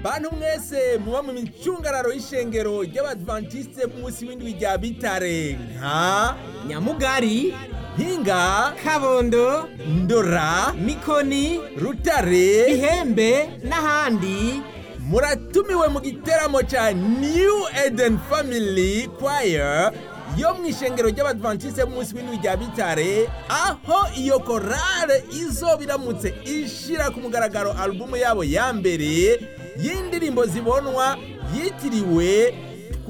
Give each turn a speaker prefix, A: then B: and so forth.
A: bantu mwese muba mu micungararo y'ishengero ry'abadventiste b'umunsi w'indwi rya bitare nka
B: nyamugari
A: mpinga
B: kabondo
A: ndora
B: mikoni
A: rutare
B: ihembe n'ahandi
A: muratumiwe mu giteramo ca new eden family choir yo mu ishengero ry'abadventiste b'umunsi w'indwi rya bitare aho iyo korale izoba iramutse ishira ku mugaragaro alubumu yabo ya mbere y'indirimbo zibonwa yitiriwe